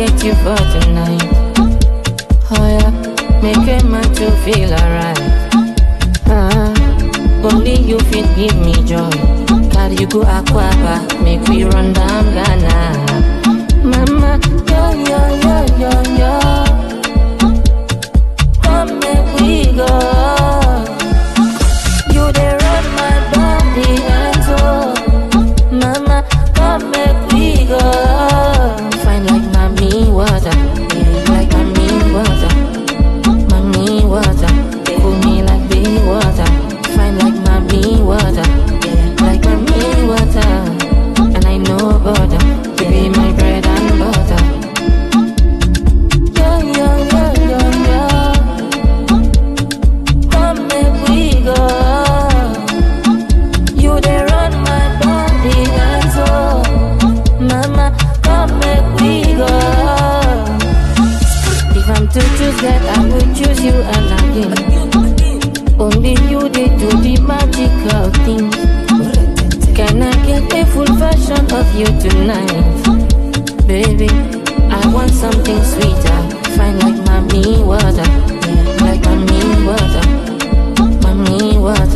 get you for tonight. Oh yeah, make a man to feel alright. Uh, only you fit give me joy. Carry you go Aquaba, make we run down Ghana. Mama, yo yo yo yo yo. Come make we go. You dey run my body and soul. Mama, come make we go. Fine like mommy water, yeah, like mommy water, mommy water. Cool me like baby water. Fine like mommy water, yeah, like mommy water. And I know butter, you be my bread and butter. Yo yo yo yo yo. Come make we go. You dey run my body and soul. Mama, come make we go. If I'm to choose that, I would choose you and again. Only you dey do the magical things. Can I get a full version of you tonight? Baby, I want something sweeter. Fine like mommy water. Yeah, like mommy water. Mommy water.